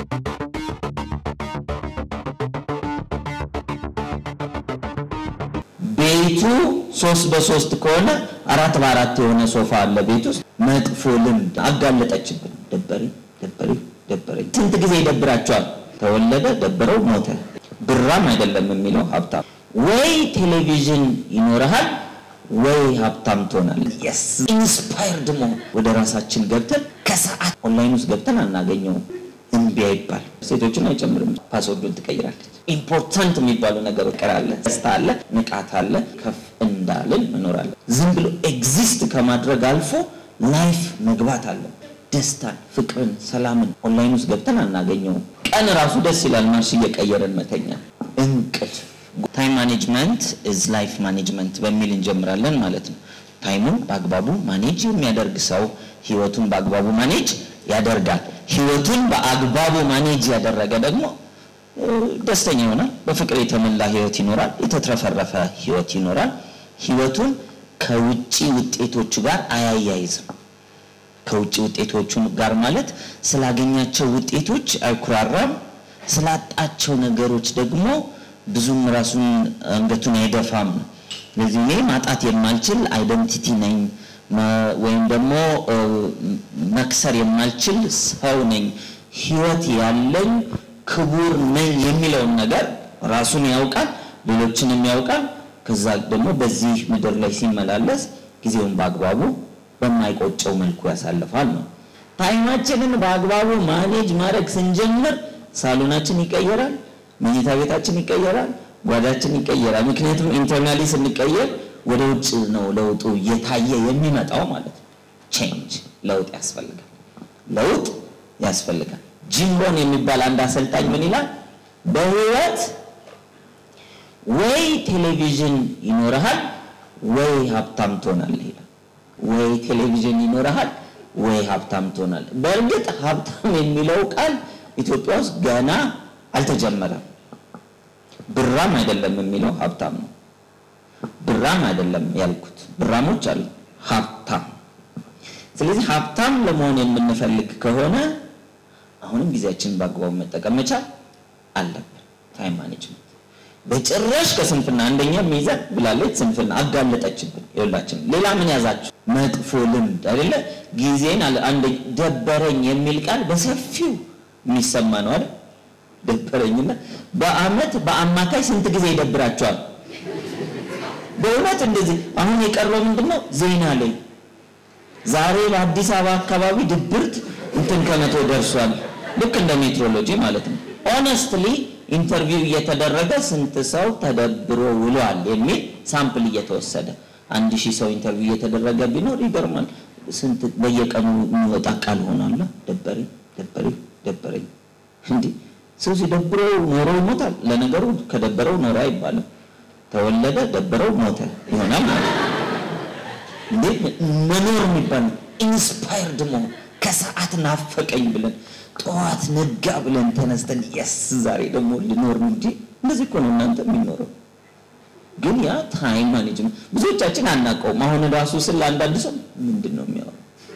ቤቱ ሶስት በሶስት ከሆነ አራት በአራት የሆነ ሶፋ አለ ቤት ውስጥ። መጥፎ ልምድ አጋለጠችብን። ደበረኝ ደበረኝ ደበረኝ። ስንት ጊዜ ይደብራቸዋል? ተወለደ፣ ደበረው፣ ሞተ። ብራም አይደለም የሚለው ሀብታም ወይ ቴሌቪዥን ይኖረሃል ወይ ሀብታም ትሆናለህ። የስ ኢንስፓየርድ መሆን ወደ ራሳችን ገብተን ከሰዓት ኦንላይን ውስጥ ገብተን አናገኘውም። እምቢ አይባል። ሴቶችን አይጨምርም። ፓስወርዱን ትቀይራለች። ኢምፖርታንት የሚባሉ ነገሮች ቀራለ። ደስታ አለ፣ ንቃት አለ፣ ከፍ እንዳልን መኖር አለ። ዝም ብሎ ኤግዚስት ከማድረግ አልፎ ላይፍ መግባት አለ። ደስታን፣ ፍቅርን፣ ሰላምን ኦንላይን ውስጥ ገብተን አናገኘውም። ቀን ራሱ ደስ ይላል። ማርሽ እየቀየረን መተኛ። እንቅልፍ ታይም ማኔጅመንት ኢዝ ላይፍ ማኔጅመንት በሚል እንጀምራለን ማለት ነው። ታይሙን በአግባቡ ማኔጅ የሚያደርግ ሰው ህይወቱን በአግባቡ ማኔጅ ያደርጋል። ህይወቱን በአግባቡ ማኔጅ ያደረገ ደግሞ ደስተኛ ይሆናል። በፍቅር የተሞላ ህይወት ይኖራል። የተትረፈረፈ ህይወት ይኖራል። ህይወቱን ከውጪ ውጤቶቹ ጋር አያያይዝም። ከውጭ ውጤቶቹ ጋር ማለት ስላገኛቸው ውጤቶች አይኩራራም። ስላጣቸው ነገሮች ደግሞ ብዙም ራሱን አንገቱን አይደፋም። ስለዚህ እኔ ማጣት የማልችል አይደንቲቲ ነኝ ወይም ደግሞ መክሰር የማልችል ሰው ነኝ፣ ህይወት ያለኝ ክቡር ነኝ የሚለውን ነገር ራሱን ያውቃል፣ ሌሎችንም ያውቃል። ከዛ ደግሞ በዚህ ምድር ላይ ሲመላለስ ጊዜውን በአግባቡ በማይቆጨው መልኩ ያሳልፋል ነው። ታይማችንን በአግባቡ ማኔጅ ማድረግ ስንጀምር ሳሎናችን ይቀየራል፣ መኝታ ቤታችን ይቀየራል፣ ጓዳችን ይቀየራል። ምክንያቱም ኢንተርናሊ ስንቀየር ወደ ውጭ ነው ለውጡ እየታየ የሚመጣው ማለት ነው። ቼንጅ ለውጥ ያስፈልጋል፣ ለውጥ ያስፈልጋል። ጂም ሮን የሚባል አንድ አሰልጣኝ ምን ይላል? በህይወት ወይ ቴሌቪዥን ይኖርሃል ወይ ሀብታም ትሆናለህ ይላል። ወይ ቴሌቪዥን ይኖርሃል ወይ ሀብታም ትሆናለህ። በእርግጥ ሀብታም የሚለው ቃል ኢትዮጵያ ውስጥ ገና አልተጀመረም። ብራም አይደለም የሚለው ሀብታም ነው። ብራም አይደለም ያልኩት፣ ብራሞች አሉ፣ ሀብታም። ስለዚህ ሀብታም ለመሆን የምንፈልግ ከሆነ አሁንም ጊዜያችንን በአግባቡ መጠቀም መቻል አለብን። ታይም ማኔጅመንት በጭራሽ ከስንፍና አንደኛ ሚይዘን ብላለች። ስንፍና አጋለጠችብን። ይኸውላችን ሌላ ምን ያዛችሁ? መጥፎ ልምድ አይደለ? ጊዜን አንደ ደበረኝ የሚል ቃል በሰፊው የሚሰማ ነው አይደል? ደበረኝና በአመት በአማካይ ስንት ጊዜ ይደብራቸዋል? በእውነት እንደዚህ አሁን የቀረው ምንድን ነው? ዜና ላይ ዛሬ በአዲስ አበባ አካባቢ ድብርት እንትን ከመቶ ደርሷል። ልክ እንደ ሜትሮሎጂ ማለት ነው። ኦነስትሊ ኢንተርቪው እየተደረገ ስንት ሰው ተደብሮ ውሏል የሚል ሳምፕል እየተወሰደ አንድ ሺህ ሰው ኢንተርቪው እየተደረገ ቢኖር ይገርማል። ስንት በየቀኑ የሚወጣ ቃል ሆኗል። ደበረኝ ደበረኝ ደበረኝ። እንዲህ ሰው ሲደብረው ኖሮ ይሞታል። ለነገሩ ከደበረው ኖረ አይባልም። ተወለደ፣ ደበረው፣ ሞተ ይሆናል ማለት ነው። እንዴት መኖር የሚባል ኢንስፓየርድ መሆን ከሰዓት ናፈቀኝ ብለን ጠዋት ነጋ ብለን ተነስተን የስ ዛሬ ደግሞ ልኖር እንጂ እንደዚህ እኮ ነው እናንተ የሚኖረው። ግን ያ ታይም ማኔጅመንት ብዙዎቻችን አናውቀውም። አሁን ራሱ ስለ አንዳንድ ሰው ምንድን ነው የሚያወራው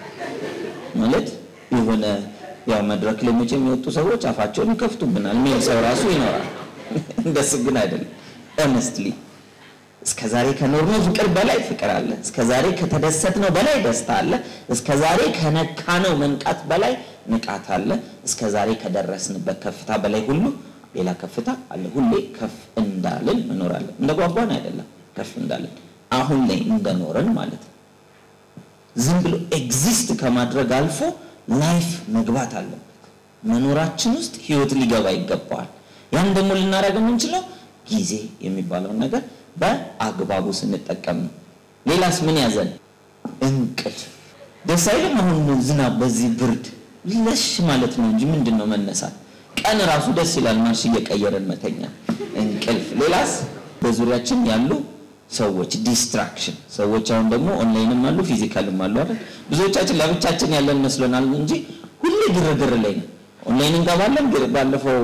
ማለት የሆነ ያው መድረክ ላይ መቼም የሚወጡ ሰዎች አፋቸውን ይከፍቱብናል የሚል ሰው ራሱ ይኖራል። እንደሱ ግን አይደለም። ኦነስትሊ እስከ ዛሬ ከኖርነው ፍቅር በላይ ፍቅር አለ። እስከ ዛሬ ከተደሰትነው በላይ ደስታ አለ። እስከ ዛሬ ከነካነው መንቃት በላይ ንቃት አለ። እስከ ዛሬ ከደረስንበት ከፍታ በላይ ሁሉ ሌላ ከፍታ አለ። ሁሌ ከፍ እንዳልን መኖር አለ። እንደ ጓጓን አይደለም፣ ከፍ እንዳልን አሁን ላይ እንደኖረን ማለት ነው። ዝም ብሎ ኤግዚስት ከማድረግ አልፎ ላይፍ መግባት አለበት። መኖራችን ውስጥ ህይወት ሊገባ ይገባዋል። ያን ደግሞ ልናደርግ የምንችለው ጊዜ የሚባለውን ነገር በአግባቡ ስንጠቀም ነው። ሌላስ ምን ያዘን? እንቅልፍ። ደስ አይልም? አሁን ዝናብ በዚህ ብርድ ለሽ ማለት ነው እንጂ ምንድን ነው መነሳት? ቀን ራሱ ደስ ይላል፣ ማርሽ እየቀየረን መተኛ። እንቅልፍ። ሌላስ በዙሪያችን ያሉ ሰዎች ዲስትራክሽን። ሰዎች አሁን ደግሞ ኦንላይንም አሉ ፊዚካልም አሉ አይደል? ብዙዎቻችን ለብቻችን ያለን መስሎናል እንጂ ሁሌ ግርግር ላይ ነው። ኦንላይን እንገባለን። ባለፈው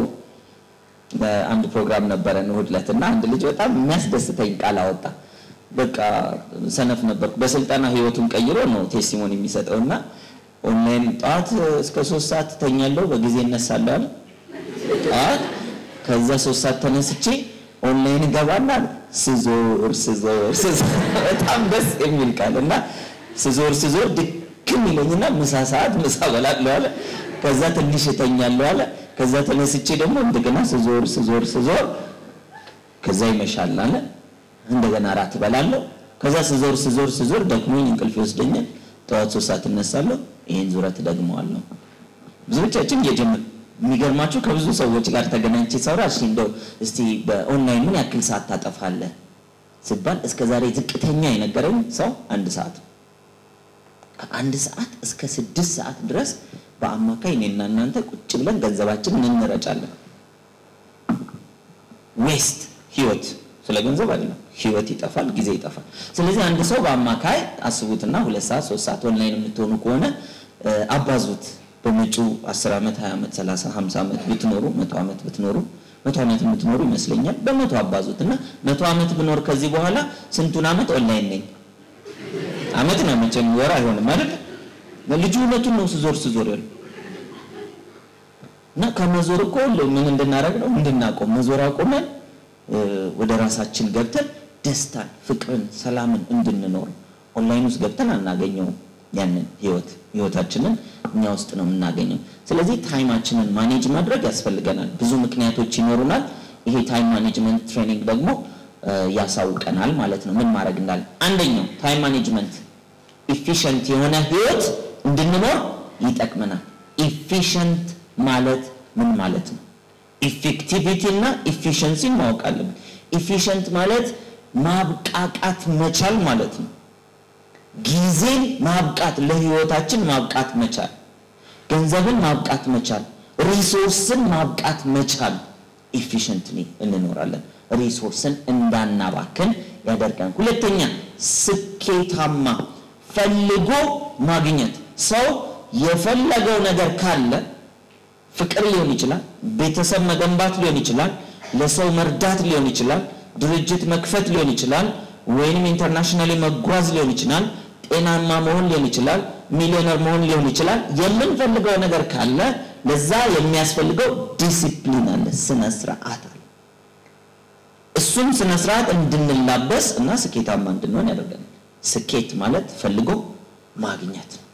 በአንድ ፕሮግራም ነበረን እሑድ ዕለት እና አንድ ልጅ በጣም የሚያስደስተኝ ቃል አወጣ። በቃ ሰነፍ ነበርኩ። በስልጠና ህይወቱን ቀይሮ ነው ቴስቲሞኒ የሚሰጠው እና ኦንላይን ጠዋት እስከ ሶስት ሰዓት ተኛለሁ፣ በጊዜ እነሳለሁ አለ። ጠዋት ከዛ ሶስት ሰዓት ተነስቼ ኦንላይን ገባና ስዞር ስዞር ስዞር በጣም ደስ የሚል ቃል እና ስዞር ስዞር ድክም ይለኝና ምሳ ሰዓት ምሳ በላለሁ አለ። ከዛ ትንሽ እተኛለሁ አለ። ከዛ ተነስቼ ደግሞ እንደገና ስዞር ስዞር ስዞር ከዛ ይመሻል አለ። እንደገና እራት እበላለሁ። ከዛ ስዞር ስዞር ስዞር ደክሞኝ እንቅልፍ ይወስደኛል። ጠዋት ሶስት ሰዓት እነሳለሁ። ይህን ዙረት ደግመዋለሁ። ብዙዎቻችን እየጀመር የሚገርማችሁ ከብዙ ሰዎች ጋር ተገናኝቼ ሳውራ እሺ እንደው እስቲ በኦንላይን ምን ያክል ሰዓት ታጠፋለህ ሲባል እስከ ዛሬ ዝቅተኛ የነገረኝ ሰው አንድ ሰዓት ከአንድ ሰዓት እስከ ስድስት ሰዓት ድረስ በአማካይ እኔና እናንተ ቁጭ ብለን ገንዘባችንን እንረጫለን። ዌስት ህይወት ስለ ገንዘብ አይደለም። ህይወት ይጠፋል፣ ጊዜ ይጠፋል። ስለዚህ አንድ ሰው በአማካይ አስቡትና ሁለት ሰዓት ሶስት ሰዓት ኦንላይን የምትሆኑ ከሆነ አባዙት። በመጪው 10 ዓመት 20 ዓመት 30 50 ዓመት ብትኖሩ መቶ ዓመት ብትኖሩ መቶ ዓመት የምትኖሩ ይመስለኛል። በመቶ አባዙት እና መቶ ዓመት ብኖር ከዚህ በኋላ ስንቱን ዓመት ኦንላይን ነኝ? ዓመት ነው መቼም ወር አይሆንም አይደል? ልጁ እውነቱን ነው ስዞር ስዞር ያለው እና ከመዞር እኮ ምን እንድናደርግ ነው እንድናቆም መዞር አቆመን ወደ ራሳችን ገብተን ደስታን፣ ፍቅርን፣ ሰላምን እንድንኖር ኦንላይን ውስጥ ገብተን አናገኘውም። ያንን ህይወት ህይወታችንን እኛ ውስጥ ነው የምናገኘው። ስለዚህ ታይማችንን ማኔጅ ማድረግ ያስፈልገናል። ብዙ ምክንያቶች ይኖሩናል። ይሄ ታይም ማኔጅመንት ትሬኒንግ ደግሞ ያሳውቀናል ማለት ነው ምን ማድረግ እንዳለ። አንደኛው ታይም ማኔጅመንት ኢፊሽንት የሆነ ህይወት እንድንኖር ይጠቅመናል። ኢፊሽንት ማለት ምን ማለት ነው? ኢፌክቲቪቲ እና ኢፊሽንሲን ማወቅ አለብን። ኢፊሽንት ማለት ማብቃቃት መቻል ማለት ነው። ጊዜን ማብቃት፣ ለህይወታችን ማብቃት መቻል፣ ገንዘብን ማብቃት መቻል፣ ሪሶርስን ማብቃት መቻል። ኢፊሽንትሊ እንኖራለን። ሪሶርስን እንዳናባክን ያደርጋል። ሁለተኛ ስኬታማ ፈልጎ ማግኘት። ሰው የፈለገው ነገር ካለ ፍቅር ሊሆን ይችላል፣ ቤተሰብ መገንባት ሊሆን ይችላል፣ ለሰው መርዳት ሊሆን ይችላል፣ ድርጅት መክፈት ሊሆን ይችላል፣ ወይንም ኢንተርናሽናሊ መጓዝ ሊሆን ይችላል፣ ጤናማ መሆን ሊሆን ይችላል፣ ሚሊዮነር መሆን ሊሆን ይችላል። የምንፈልገው ነገር ካለ ለዛ የሚያስፈልገው ዲሲፕሊን አለ፣ ስነ ስርዓት አለ። እሱም ስነ ስርዓት እንድንላበስ እና ስኬታማ እንድንሆን ያደርገናል። ስኬት ማለት ፈልጎ ማግኘት ነው።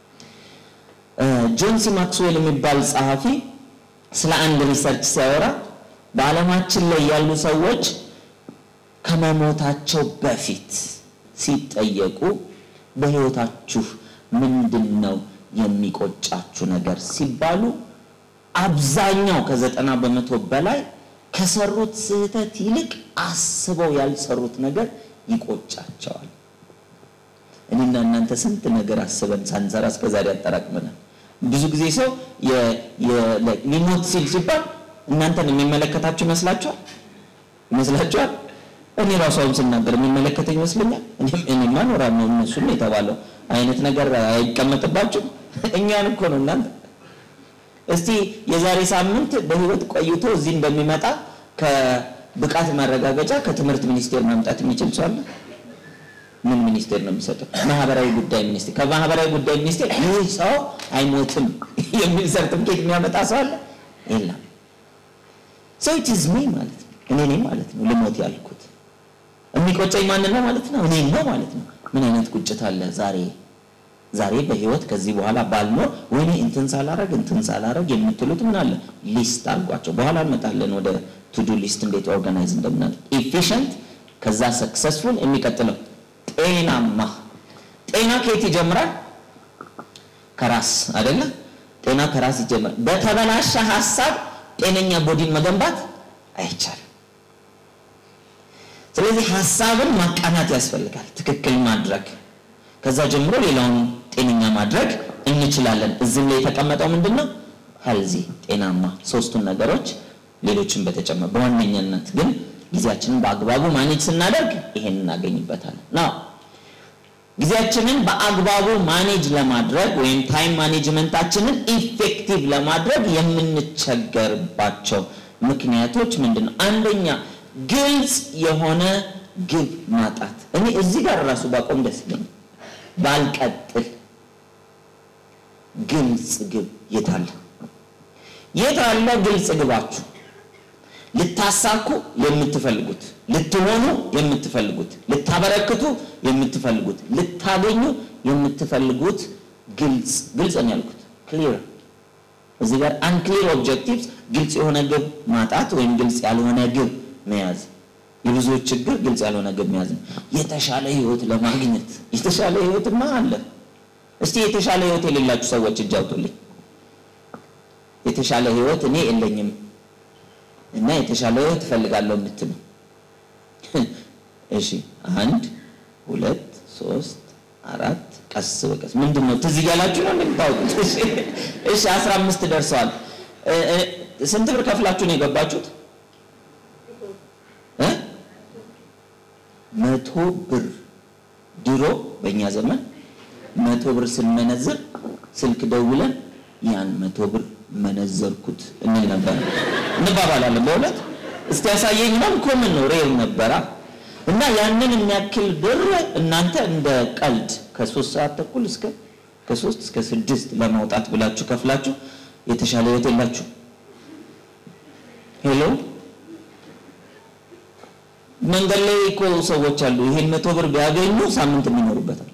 ጆን ሲ ማክስዌል የሚባል ጸሐፊ ስለ አንድ ሪሰርች ሲያወራ በዓለማችን ላይ ያሉ ሰዎች ከመሞታቸው በፊት ሲጠየቁ በህይወታችሁ ምንድን ነው የሚቆጫችሁ ነገር ሲባሉ አብዛኛው ከዘጠና በመቶ በላይ ከሰሩት ስህተት ይልቅ አስበው ያልሰሩት ነገር ይቆጫቸዋል። እኔና እናንተ ስንት ነገር አስበን ሳንሰራ እስከዛሬ ያጠራቅመናል። ብዙ ጊዜ ሰው ሊሞት ሲል ሲባል እናንተን የሚመለከታችሁ ይመስላችኋል ይመስላችኋል? እኔ ራሱ አሁን ስናገር የሚመለከተኝ ይመስለኛል። እኔማ እኖራለሁ እነሱም የተባለው አይነት ነገር አይቀመጥባችሁም። እኛን እኮ ነው እናንተ። እስቲ የዛሬ ሳምንት በህይወት ቆይቶ እዚህ እንደሚመጣ ከብቃት ማረጋገጫ ከትምህርት ሚኒስቴር ማምጣት የሚችል ሰው አለ? ምን ሚኒስቴር ነው የሚሰጠው? ማህበራዊ ጉዳይ ሚኒስቴር። ከማህበራዊ ጉዳይ ሚኒስቴር ይህ ሰው አይሞትም የሚል ሰርቲፊኬት የሚያመጣ ሰው አለ? የለም። ሰው ኢት ኢዝ ሚ ማለት ነው፣ እኔ ነኝ ማለት ነው ልሞት ያልኩት። የሚቆጨኝ ማንን ነው ማለት ነው? እኔ ነው ማለት ነው። ምን አይነት ቁጭት አለ ዛሬ ዛሬ በህይወት ከዚህ በኋላ ባልኖር ወይኔ እንትን ሳላረግ እንትን ሳላረግ የምትሉት ምን አለ ሊስት አድርጓቸው። በኋላ እንመጣለን ወደ ቱዱ ሊስት እንዴት ኦርጋናይዝ እንደምናደርግ። ኢፊሽንት ከዛ ሰክሰስፉል የሚቀጥለው ጤናማ ጤና ከየት ይጀምራል? ከራስ አይደለ? ጤና ከራስ ይጀምራል። በተበላሸ ሀሳብ ጤነኛ ቦዲን መገንባት አይቻልም። ስለዚህ ሀሳብን ማቃናት ያስፈልጋል፣ ትክክል ማድረግ። ከዛ ጀምሮ ሌላውን ጤነኛ ማድረግ እንችላለን። እዚህም ላይ የተቀመጠው ምንድን ነው? ሄልዚ ጤናማ ሶስቱን ነገሮች ሌሎችን በተጨመረ በዋነኛነት ግን ጊዜያችንን በአግባቡ ማኔጅ ስናደርግ ይሄን እናገኝበታለን። ናው ጊዜያችንን በአግባቡ ማኔጅ ለማድረግ ወይም ታይም ማኔጅመንታችንን ኢፌክቲቭ ለማድረግ የምንቸገርባቸው ምክንያቶች ምንድን ነው? አንደኛ ግልጽ የሆነ ግብ ማጣት። እኔ እዚህ ጋር ራሱ ባቆም ደስ ይለኛል፣ ባልቀጥል። ግልጽ ግብ የታለ? የት አለ ግልጽ ግባችሁ? ልታሳኩ የምትፈልጉት፣ ልትሆኑ የምትፈልጉት፣ ልታበረክቱ የምትፈልጉት፣ ልታገኙ የምትፈልጉት ግልጽ ግልጽ ነው ያልኩት ክሊር እዚህ ጋር አንክሊር ኦብጀክቲቭስ ግልጽ የሆነ ግብ ማጣት ወይም ግልጽ ያልሆነ ግብ መያዝ የብዙዎች ችግር ግልጽ ያልሆነ ግብ መያዝ ነው። የተሻለ ህይወት ለማግኘት የተሻለ ህይወትማ አለ። እስቲ የተሻለ ህይወት የሌላችሁ ሰዎች እጅ አውጡልኝ። የተሻለ ህይወት እኔ የለኝም እና የተሻለ ህይወት እፈልጋለሁ የምትሉ እሺ፣ አንድ ሁለት ሶስት አራት ቀስ በቀስ ምንድን ነው ትዝ እያላችሁ ነው እንደምታውቁት። እሺ አስራ አምስት ደርሰዋል። ስንት ብር ከፍላችሁ ነው የገባችሁት? መቶ ብር ድሮ በእኛ ዘመን መቶ ብር ስንመነዝር ስልክ ደውለን ያን መቶ ብር መነዘርኩት እንል ነበር፣ እንባባላለን። በእውነት እስቲ ያሳየኝ ነው ኮምን ነው ሬር ነበራ እና ያንን የሚያክል ብር እናንተ እንደ ቀልድ ከሶስት ሰዓት ተኩል እስከ ከሶስት እስከ ስድስት ለማውጣት ብላችሁ ከፍላችሁ የተሻለ ህይወት የላችሁ። ሄሎ መንገድ ላይ እኮ ሰዎች አሉ ይሄን መቶ ብር ቢያገኙ ሳምንት የሚኖሩበታል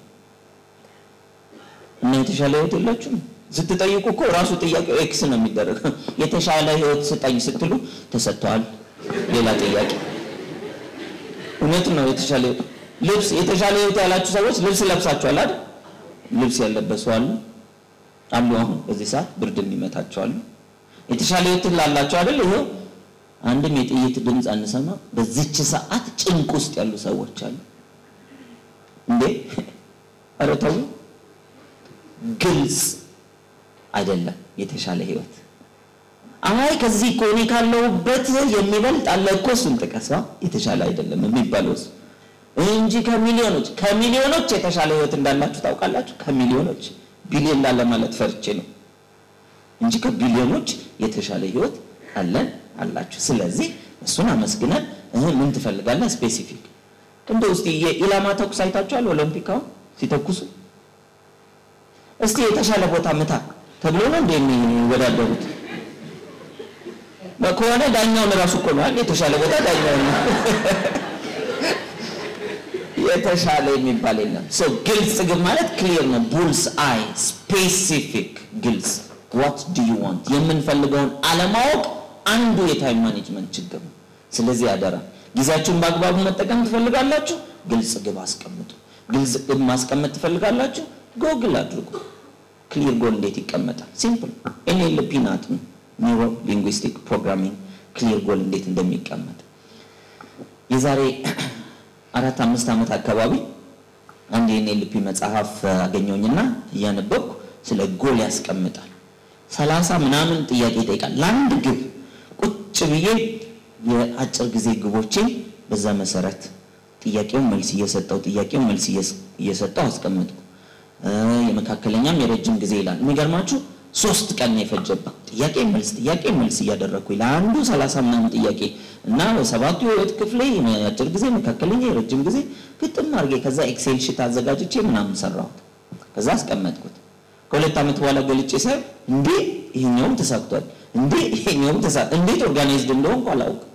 እና የተሻለ ህይወት የላችሁም። ስትጠይቁ እኮ ራሱ ጥያቄው ኤክስ ነው የሚደረገው። የተሻለ ህይወት ስጠኝ ስትሉ ተሰጥተዋል። ሌላ ጥያቄ እውነት ነው። የተሻለ ልብስ የተሻለ ህይወት ያላችሁ ሰዎች ልብስ ለብሳችኋል አይደል? ልብስ ያለበሱ አሉ አሉ። አሁን በዚህ ሰዓት ብርድ የሚመታቸው አሉ። የተሻለ ህይወት ላላችሁ አይደል? ይሄው አንድም የጥይት ድምፅ አንሰማ። በዚች ሰዓት ጭንቅ ውስጥ ያሉ ሰዎች አሉ። እንዴ ኧረ ተው። ግልጽ አይደለም የተሻለ ህይወት። አይ ከዚህ እኮ እኔ ካለሁበት የሚበልጥ አለ እኮ እሱን ጥቀሳ የተሻለ አይደለም የሚባለው እሱ እንጂ ከሚሊዮኖች ከሚሊዮኖች የተሻለ ህይወት እንዳላችሁ ታውቃላችሁ። ከሚሊዮኖች ቢሊዮን ላለ ማለት ፈርቼ ነው እንጂ ከቢሊዮኖች የተሻለ ህይወት አለን አላችሁ። ስለዚህ እሱን አመስግነን ምን ትፈልጋለህ ስፔሲፊክ እንደው እስቲ የኢላማ ተኩስ አይታችኋል? ኦሎምፒክ አሁን ሲተኩሱ እስቲ የተሻለ ቦታ ምታ ተብሎ ነው እንደ የሚወዳደሩት ከሆነ ዳኛውን እራሱ እኮ ነው የተሻለ ቦታ ዳኛውን ነው። የተሻለ የሚባል የለም። ሶ ግልጽ ግን ማለት ክሊር ነው። ቡልስ አይ ስፔሲፊክ ግልጽ ዋት ዱ ዩ ዋንት የምንፈልገውን አለማወቅ አንዱ የታይም ማኔጅመንት ችግር ነው። ስለዚህ አደራ ጊዜያችሁን በአግባቡ መጠቀም ትፈልጋላችሁ፣ ግልጽ ግብ አስቀምጡ። ግልጽ ግብ ማስቀመጥ ትፈልጋላችሁ፣ ጎግል አድርጉ። ክሊር ጎል እንዴት ይቀመጣል? ሲምፕል ኤንኤልፒ ናት ኒውሮ ሊንጉስቲክ ፕሮግራሚንግ ክሊር ጎል እንዴት እንደሚቀመጥ የዛሬ አራት አምስት ዓመት አካባቢ አንድ የኤንኤልፒ መጽሐፍ አገኘውኝና እያነበብኩ ስለ ጎል ያስቀምጣል። ሰላሳ ምናምን ጥያቄ ይጠይቃል ለአንድ ግብ። ቁጭ ብዬ የአጭር ጊዜ ግቦቼን በዛ መሰረት ጥያቄውን መልስ እየሰጠው ጥያቄውን መልስ እየሰጠው አስቀምጥኩ። የመካከለኛም የረጅም ጊዜ ይላል። የሚገርማችሁ ሶስት ቀን ነው የፈጀብኝ። ጥያቄ መልስ ጥያቄ መልስ እያደረግኩኝ ለአንዱ ሰላሳ ምናምን ጥያቄ እና በሰባቱ የህይወት ክፍሌ የአጭር ጊዜ፣ መካከለኛ፣ የረጅም ጊዜ ግጥም አድርጌ ከዛ ኤክሴል ሽት አዘጋጅቼ ምናምን ሰራሁት። ከዛ አስቀመጥኩት። ከሁለት ዓመት በኋላ ገልጬ ሳይ እንዴ ይሄኛውም ተሳክቷል፣ እንዴ ይሄኛውም ተሳ እንዴት ኦርጋናይዝድ እንደሆንኩ አላውቅም።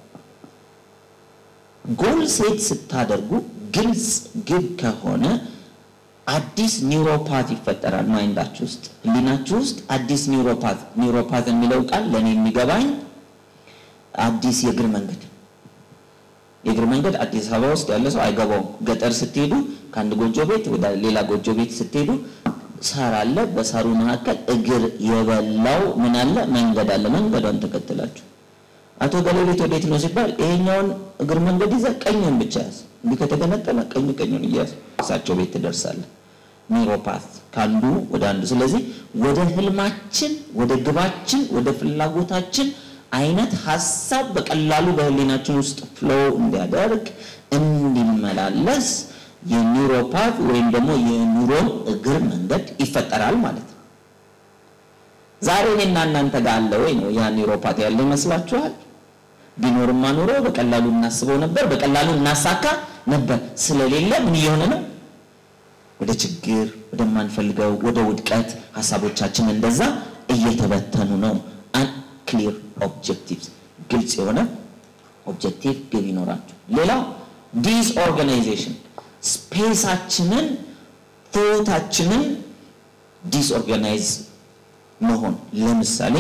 ጎል ሴት ስታደርጉ ግልጽ ግብ ከሆነ አዲስ ኒውሮፓት ይፈጠራል ማይንዳችሁ ውስጥ ህሊናችሁ ውስጥ አዲስ ኒውሮፓት ኒውሮፓት የሚለው ቃል ለእኔ የሚገባኝ አዲስ የእግር መንገድ የእግር መንገድ አዲስ አበባ ውስጥ ያለ ሰው አይገባውም ገጠር ስትሄዱ ከአንድ ጎጆ ቤት ወደ ሌላ ጎጆ ቤት ስትሄዱ ሳር አለ በሳሩ መካከል እግር የበላው ምን አለ መንገድ አለ መንገዷን ተከትላችሁ አቶ ገሌ ቤት ወዴት ነው ሲባል ይሄኛውን እግር መንገድ ይዘህ ቀኙን ብቻ ያዝ እንዲህ ከተገነጠለ ቀኝ ቀኙን እያዝ እሳቸው ቤት ትደርሳለህ ኒውሮፓት ከአንዱ ወደ አንዱ ስለዚህ ወደ ህልማችን ወደ ግባችን ወደ ፍላጎታችን አይነት ሀሳብ በቀላሉ በህሊናችን ውስጥ ፍሎው እንዲያደርግ እንዲመላለስ የኒውሮፓት ወይም ደግሞ የኒውሮን እግር መንገድ ይፈጠራል ማለት ነው። ዛሬ እኔና እናንተ ጋር አለ ወይ ነው ያ ኒውሮፓት ያለ ይመስላችኋል? ቢኖርማ ኖሮ በቀላሉ እናስበው ነበር፣ በቀላሉ እናሳካ ነበር። ስለሌለ ምን እየሆነ ነው? ወደ ችግር፣ ወደማንፈልገው፣ ወደ ውድቀት ሀሳቦቻችን እንደዛ እየተበተኑ ነው። ክሊር ኦብጀክቲቭስ ግልጽ የሆነ ኦብጀክቲቭ ግብ ይኖራቸው። ሌላው ዲስኦርጋናይዜሽን ስፔሳችንን ቶታችንን ዲስኦርጋናይዝ መሆን ለምሳሌ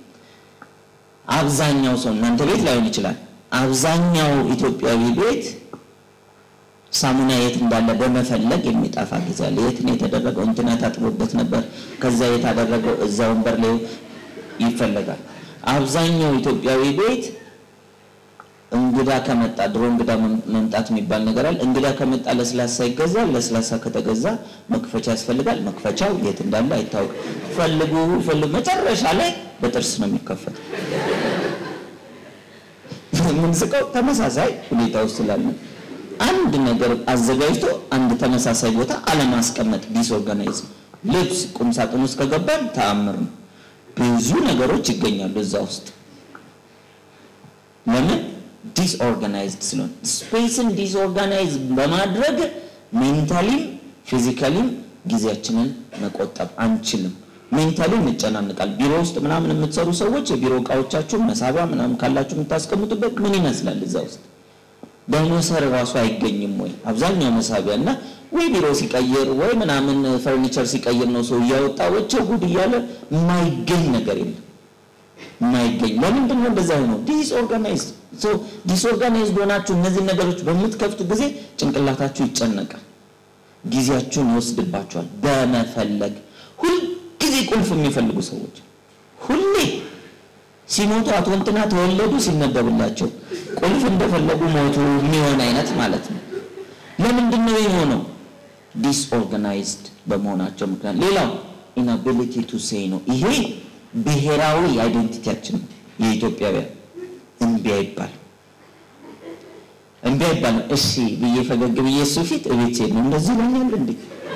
አብዛኛው ሰው እናንተ ቤት ላይሆን ይችላል። አብዛኛው ኢትዮጵያዊ ቤት ሳሙና የት እንዳለ በመፈለግ የሚጠፋ ጊዜ አለ። የት ነው የተደረገው? እንትና ታጥቦበት ነበር፣ ከዛ የት አደረገው? እዛ ወንበር ላይ ይፈለጋል። አብዛኛው ኢትዮጵያዊ ቤት እንግዳ ከመጣ ድሮ እንግዳ መምጣት የሚባል ነገር አለ። እንግዳ ከመጣ ለስላሳ ይገዛል። ለስላሳ ከተገዛ መክፈቻ ያስፈልጋል። መክፈቻው የት እንዳለ አይታወቅም። ፈልጉ ፈልጉ፣ መጨረሻ ላይ በጥርስ ነው የሚከፈተው። የምንስቀው ተመሳሳይ ሁኔታ ውስጥ ስላለ አንድ ነገር አዘጋጅቶ አንድ ተመሳሳይ ቦታ አለማስቀመጥ ዲስኦርጋናይዝ። ልብስ ቁም ሳጥን ውስጥ ከገባን ተአምር ነው። ብዙ ነገሮች ይገኛሉ እዛ ውስጥ ለምን ዲስኦርጋናይዝድ ስለሆነ ስፔስን ዲስኦርጋናይዝ በማድረግ ሜንታሊም ፊዚካሊም ጊዜያችንን መቆጠብ አንችልም። ሜንታሊ እንጨናንቃል። ቢሮ ውስጥ ምናምን የምትሰሩ ሰዎች የቢሮ እቃዎቻችሁን መሳቢያ ምናምን ካላችሁ የምታስቀምጡበት ምን ይመስላል? እዛ ውስጥ ዳይኖሰር ራሱ አይገኝም ወይ? አብዛኛው መሳቢያ እና ወይ ቢሮ ሲቀይር ወይ ምናምን ፈርኒቸር ሲቀይር ነው ሰው እያወጣ ወቸው ጉድ እያለ የማይገኝ ነገር የለም የማይገኝ ለምንድን ነው እንደዛ ሆነው? ዲስኦርጋናይዝድ ሶ ዲስኦርጋናይዝድ ሆናችሁ እነዚህ ነገሮች በምትከፍቱ ጊዜ ጭንቅላታችሁ ይጨነቃል፣ ጊዜያችሁን ይወስድባችኋል በመፈለግ ሁልጊዜ ቁልፍ የሚፈልጉ ሰዎች ሁሌ ሲሞቱ አቶ እንትና ተወለዱ ሲነበብላቸው ቁልፍ እንደፈለጉ ሞቱ የሚሆን አይነት ማለት ነው። ለምንድን ነው የሆነው? ዲስኦርጋናይዝድ በመሆናቸው ምክንያት። ሌላው ኢናቢሊቲ ቱ ሴይ ነው። ይሄ ብሔራዊ አይዴንቲቲያችን ነው። የኢትዮጵያውያን እምቢ አይባል እምቢ አይባልም። እሺ ብዬ ፈገግ ብዬ እሱ ፊት እቤት ሴት ነው እንደዚህ ይለኛል እንዴ?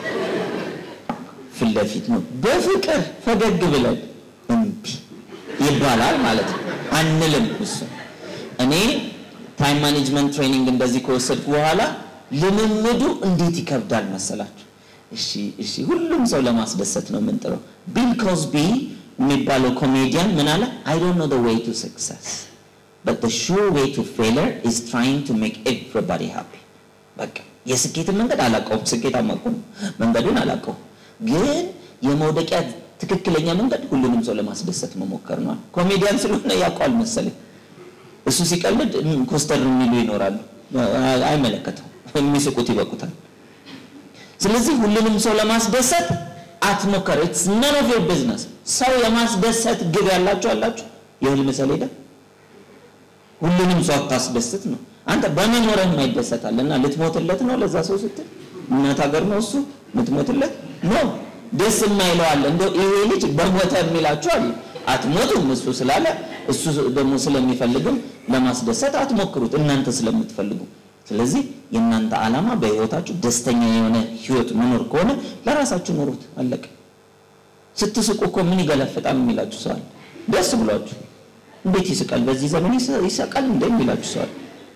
ፊት ለፊት ነው በፍቅር ፈገግ ብለን እምቢ ይባላል ማለት ነው። አንልም እሱ እኔ ታይም ማኔጅመንት ትሬኒንግ እንደዚህ ከወሰድኩ በኋላ ልምምዱ እንዴት ይከብዳል መሰላችሁ? እሺ እሺ ሁሉም ሰው ለማስደሰት ነው የምንጥረው። ቢል ኮዝቢ የሚባለው ኮሜዲያን ምን አለ? አይ ዶንት ኖ ዘ ዌይ ቱ ሰክሰስ በት ዘ ሹር ዌይ ቱ ፌለር ኢዝ ትራይንግ ቱ ሜክ ኤቭሪባዲ ሃፒ። በቃ የስኬትን መንገድ አላውቀውም፣ ስኬታማ እኮ ነው፣ መንገዱን አላውቀውም። ግን የመውደቂያ ትክክለኛ መንገድ ሁሉንም ሰው ለማስደሰት መሞከር ነው። ኮሜዲያን ስለሆነ ያውቀዋል መሰለኝ። እሱ ሲቀልድ ኮስተር የሚሉ ይኖራሉ፣ አይመለከተው፣ የሚስቁት ይበቁታል። ስለዚህ ሁሉንም ሰው ለማስደሰት አትሞከር። ኢትስ ነን ኦፍ ዮር ቢዝነስ። ሰው የማስደሰት ግብ ያላችሁ አላችሁ፣ የህልም ሰሌዳ። ሁሉንም ሰው አታስደስት ነው። አንተ በመኖርህ የማይደሰታል እና ልትሞትለት ነው ለዛ ሰው ስትል እናት ሀገር ነው እሱ ልትሞትለት ነው። ደስ የማይለው አለ። እንደው ይሄ ልጅ በሞተ የሚላችሁ አለ። አትሞቱም እሱ ስላለ እሱ ደግሞ ስለሚፈልግም ለማስደሰት አትሞክሩት እናንተ ስለምትፈልጉ። ስለዚህ የእናንተ ዓላማ በህይወታችሁ ደስተኛ የሆነ ህይወት መኖር ከሆነ ለራሳችሁ ኑሩት። አለቀ። ስትስቁ እኮ ምን ይገለፍጣል የሚላችሁ ሰዋል። ደስ ብሏችሁ እንዴት ይስቃል በዚህ ዘመን ይሰቃል እንደ የሚላችሁ ሰዋል።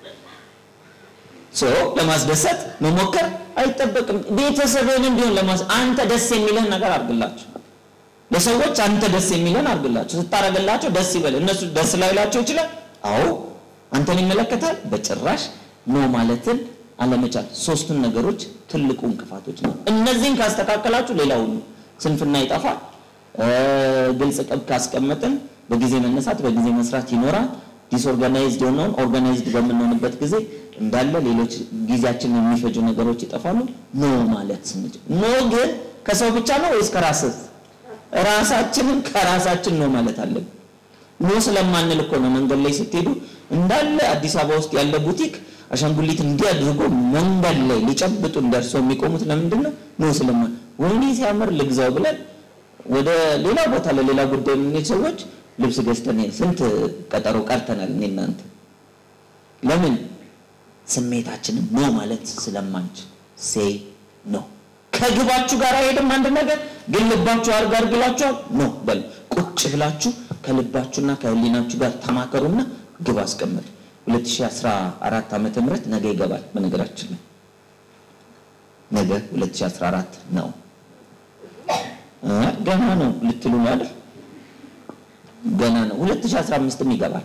ሶ ለማስደሰት መሞከር አይጠበቅም። ቤተሰብህንም ቢሆን ለማስ አንተ ደስ የሚለን ነገር አድርግላቸው። ለሰዎች አንተ ደስ የሚለን አድርግላቸው። ስታረግላቸው ደስ ይበል። እነሱ ደስ ላይላቸው ይችላል። አዎ አንተን ይመለከታል። በጭራሽ ኖ ማለትን አለመቻል። ሶስቱን ነገሮች ትልቁ እንቅፋቶች ነው። እነዚህን ካስተካከላችሁ ሌላ ሁሉ ስንፍና ይጠፋል። ግልጽ ቅብ ካስቀመጥን በጊዜ መነሳት በጊዜ መስራት ይኖራል። ዲስኦርጋናይዝድ የሆነውን ኦርጋናይዝድ በምንሆንበት ጊዜ እንዳለ ሌሎች ጊዜያችንን የሚፈጁ ነገሮች ይጠፋሉ። ኖ ማለት ስንችል ኖ ግን ከሰው ብቻ ነው ወይስ ከራስህ? ራሳችንን ከራሳችን ነው ማለት አለብን። ኖ ስለማንል እኮ ነው መንገድ ላይ ስትሄዱ እንዳለ አዲስ አበባ ውስጥ ያለ ቡቲክ አሻንጉሊት እንዲህ አድርጎ መንገድ ላይ ሊጨብጡን ደርሰው የሚቆሙት ለምንድን ነው? ኖ ስለማን ወይኔ ሲያምር ልግዛው ብለን ወደ ሌላ ቦታ ለሌላ ጉዳይ የምንሄድ ሰዎች ልብስ ገዝተን ስንት ቀጠሮ ቀርተናል። እኔ እናንተ ለምን ስሜታችንን ኖ ማለት ስለማንችል ሴይ ኖ ከግባችሁ ጋር አይሄድም። አንድ ነገር ግን ልባችሁ አርግ አርግላችኋል ኖ በል ቁጭ ብላችሁ ከልባችሁና ከህሊናችሁ ጋር ተማከሩና ግብ አስቀምጡ። 2014 ዓመተ ምህረት ነገ ይገባል። በነገራችን ላይ ነገ 2014 ነው። ገና ነው ልትሉ ነው አይደል? ገና ነው 2015ም ይገባል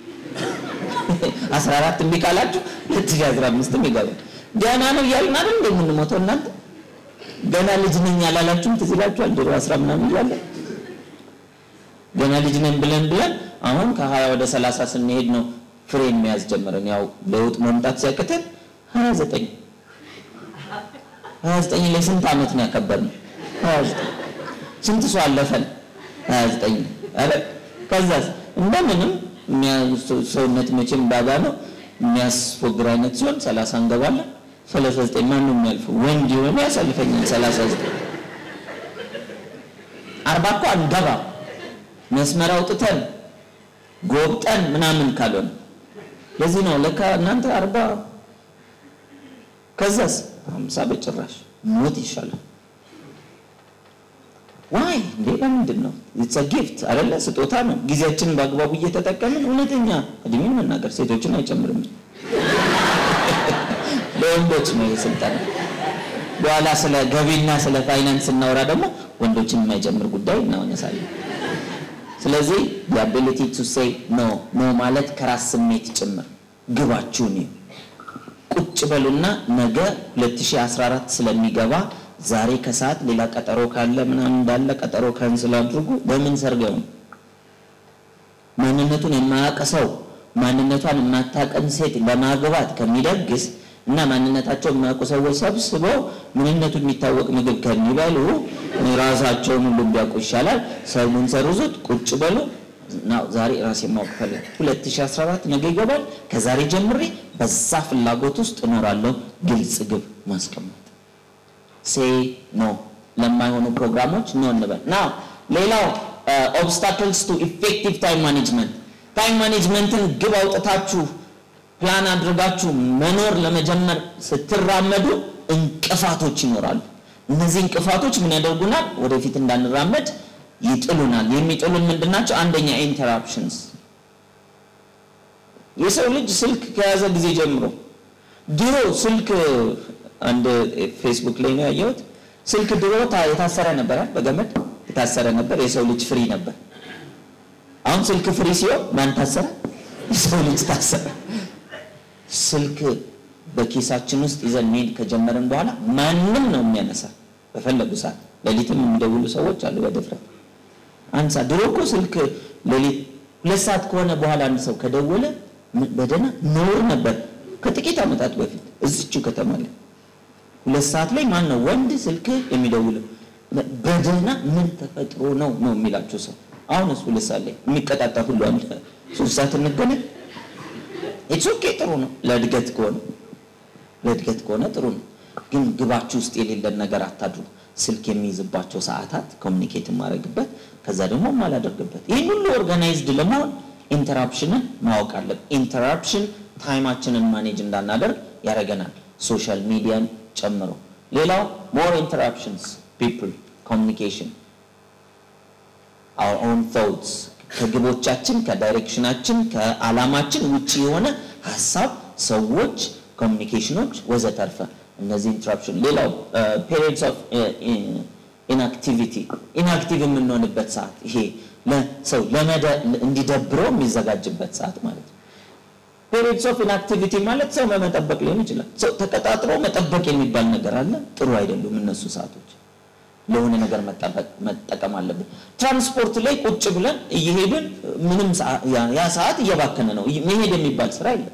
14 እምቢ ካላችሁ 2015ም ይገባል ገና ነው እያልን አይደል እንደ የምንሞተው እናንተ ገና ልጅ ነኝ ያላላችሁም ትዝ ይላችኋል ድሮ 10 ምናምን እያለ ገና ልጅ ነኝ ብለን ብለን አሁን ከ20 ወደ 30 ስንሄድ ነው ፍሬን መያዝ ጀመረን ያው ለውጥ መምጣት ሲያቅተን 29 29 ላይ ስንት ዓመት ነው ያከበርነው 29 ስንት ሰው አለፈን 29 አረ ከዛስ እንደምንም ሰውነት መቼም ባባ ነው የሚያስፎግር አይነት ሲሆን 30 እንገባለን 39 ማን ነው የሚያልፈው ወንድ የሆነ ያሳልፈኛል 39 አርባ እኮ አንገባ መስመር አውጥተን ጎብጠን ምናምን ካልሆነ ለዚህ ነው ለካ እናንተ አርባ ከዛስ ሀምሳ በጭራሽ ሞት ይሻላል ዋይ እንዴ ለምንድን ነው ኢትስ ጊፍት አይደለ ስጦታ ነው ጊዜያችንን በአግባቡ እየተጠቀምን እውነተኛ እድሜን መናገር ሴቶችን አይጨምርም ለወንዶች ነው የስልጠና በኋላ ስለ ገቢና ስለ ፋይናንስ እናወራ ደግሞ ወንዶችን የማይጨምር ጉዳይ እናወነሳለን ስለዚህ የአቢሊቲ ቱ ሴይ ኖ ኖ ማለት ከራስ ስሜት ጭምር ግባችሁን ቁጭ በሉና ነገ 2014 ስለሚገባ ዛሬ ከሰዓት ሌላ ቀጠሮ ካለ ምናምን እንዳለ ቀጠሮ ካንስል አድርጉ። በምን ሰርገው ማንነቱን የማያውቅ ሰው ማንነቷን የማታቀን ሴት ለማግባት ከሚደግስ እና ማንነታቸው የማያውቁ ሰዎች ሰብስበው ምንነቱ የሚታወቅ ምግብ ከሚበሉ ራሳቸውን ሁሉ ቢያውቁ ይሻላል። ሰሙን ሰርዙት፣ ቁጭ በሉ። ዛሬ ራሴ ማወቅ ፈለግ 2014 ነገ ይገባል። ከዛሬ ጀምሬ በዛ ፍላጎት ውስጥ እኖራለሁ። ግልጽ ግብ ማስቀመጥ ሴይ ኖ ለማይሆኑ ፕሮግራሞች ኖ እንበል። ና ሌላው ኦብስታክልስ ቱ ኢፌክቲቭ ታይም ማኔጅመንት ታይም ማኔጅመንትን ግብ አውጥታችሁ ፕላን አድርጋችሁ መኖር ለመጀመር ስትራመዱ እንቅፋቶች ይኖራሉ። እነዚህ እንቅፋቶች ምን ያደርጉናል? ወደፊት እንዳንራመድ ይጥሉናል። የሚጥሉን ምንድናቸው? አንደኛ ኢንተራፕሽንስ። የሰው ልጅ ስልክ ከያዘ ጊዜ ጀምሮ ድሮ ስልክ አንድ ፌስቡክ ላይ ነው ያየሁት። ስልክ ድሮ የታሰረ ነበረ፣ በገመድ የታሰረ ነበር። የሰው ልጅ ፍሪ ነበር። አሁን ስልክ ፍሪ ሲሆን ማን ታሰረ? የሰው ልጅ ታሰረ። ስልክ በኪሳችን ውስጥ ይዘን መሄድ ከጀመርን በኋላ ማንም ነው የሚያነሳ በፈለጉ ሰዓት። ሌሊትም የሚደውሉ ሰዎች አሉ በድፍረት አንሳ። ድሮ እኮ ስልክ ሌሊት ሁለት ሰዓት ከሆነ በኋላ አንድ ሰው ከደወለ በደህና ነውር ነበር። ከጥቂት ዓመታት በፊት እዚችው ከተማ ላይ ሁለት ሰዓት ላይ ማን ነው ወንድ ስልክ የሚደውለው? በደህና ምን ተፈጥሮ ነው ነው የሚላቸው ሰው። አሁንስ ሁለት ሰዓት ላይ የሚቀጣጣ ሁሉ አለ። ሶስት ሰዓት እንገናኝ። ኢትስ ኦኬ ጥሩ ነው ለእድገት ከሆነ ለእድገት ከሆነ ጥሩ ነው። ግን ግባችሁ ውስጥ የሌለን ነገር አታድሩ። ስልክ የሚይዝባቸው ሰዓታት ኮሚኒኬት የማደርግበት ከዛ ደግሞ የማላደርግበት ይህን ሁሉ ኦርጋናይዝድ ለመሆን ኢንተራፕሽንን ማወቅ አለብን። ኢንተራፕሽን ታይማችንን ማኔጅ እንዳናደርግ ያደርገናል፣ ሶሻል ሚዲያን ጨምሮ። ሌላው ሞር ኢንተራፕሽንስ ፒፕል ኮሚኒኬሽን አወር ኦን ቶትስ ከግቦቻችን ከዳይሬክሽናችን ከዓላማችን ውጭ የሆነ ሀሳብ፣ ሰዎች፣ ኮሚኒኬሽኖች ወዘተርፈ እነዚህ ኢንተራፕሽን። ሌላው ፔሪድስ ኦፍ ኢንአክቲቪቲ ኢንአክቲቭ የምንሆንበት ሰዓት ይሄ ለሰው እንዲደብረው የሚዘጋጅበት ሰዓት ማለት ነው። ፔሪድስ ኦፍ ኢንአክቲቪቲ ማለት ሰው በመጠበቅ ሊሆን ይችላል። ሰው ተቀጣጥሮ መጠበቅ የሚባል ነገር አለ። ጥሩ አይደሉም እነሱ ሰዓቶች። ለሆነ ነገር መጠቀም አለብን። ትራንስፖርት ላይ ቁጭ ብለን እየሄድን ምንም ያ ሰዓት እየባከነ ነው። መሄድ የሚባል ስራ የለም።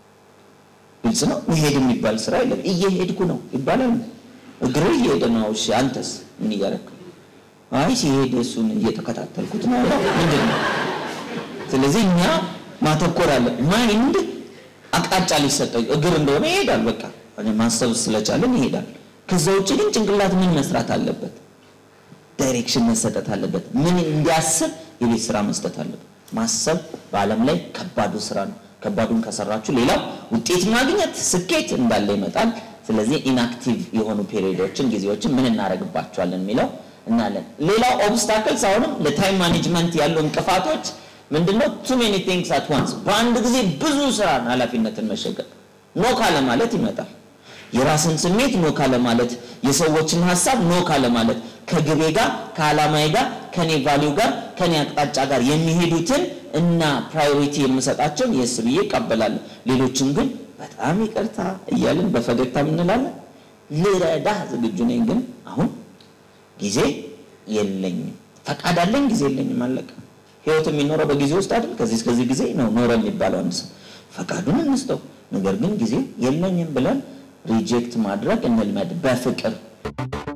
ግልጽ ነው። መሄድ የሚባል ስራ የለም። እየሄድኩ ነው ይባላል። እግር እየሄደ ነው። እሺ አንተስ ምን እያደረክ? አይ ሲሄድ እሱን እየተከታተልኩት ነው። ምንድን ነው? ስለዚህ እኛ ማተኮር አለ። ማይንድ አቅጣጫ ሊሰጠው እግር እንደሆነ ይሄዳል። በቃ ማሰብ ስለቻለን ይሄዳል። ከዛ ውጭ ግን ጭንቅላት ምን መስራት አለበት? ዳይሬክሽን መሰጠት አለበት። ምን እንዲያስብ የቤት ስራ መስጠት አለበት። ማሰብ በዓለም ላይ ከባዱ ስራ ነው። ከባዱን ከሰራችሁ ሌላው ውጤት ማግኘት ስኬት እንዳለ ይመጣል። ስለዚህ ኢንአክቲቭ የሆኑ ፔሪዮዶችን ጊዜዎችን ምን እናደርግባቸዋለን የሚለው እናለን። ሌላው ኦብስታክልስ አሁንም ለታይም ማኔጅመንት ያሉ እንቅፋቶች ምንድነው? ቱ ሜኒ ቲንግስ አት ዋንስ በአንድ ጊዜ ብዙ ስራን ኃላፊነትን መሸከም ኖ ካለ ማለት ይመጣል። የራስን ስሜት ኖ ካለ ማለት፣ የሰዎችን ሀሳብ ኖ ካለ ማለት፣ ከግቤ ጋር ከዓላማዬ ጋር ከኔ ቫሊዩ ጋር ከኔ አቅጣጫ ጋር የሚሄዱትን እና ፕራዮሪቲ የምሰጣቸውን የስ ብዬ እቀበላለሁ። ሌሎችን ግን በጣም ይቅርታ እያልን በፈገግታ እንላለን። ልረዳህ ዝግጁ ነኝ፣ ግን አሁን ጊዜ የለኝም። ፈቃድ አለኝ፣ ጊዜ የለኝም። አለቀ። ህይወት የሚኖረው በጊዜ ውስጥ አይደል? ከዚህ እስከዚህ ጊዜ ነው ኖረ የሚባለው አንድ ሰው። ፈቃዱን እንስጠው፣ ነገር ግን ጊዜ የለኝም ብለን ሪጀክት ማድረግ እንልመድ በፍቅር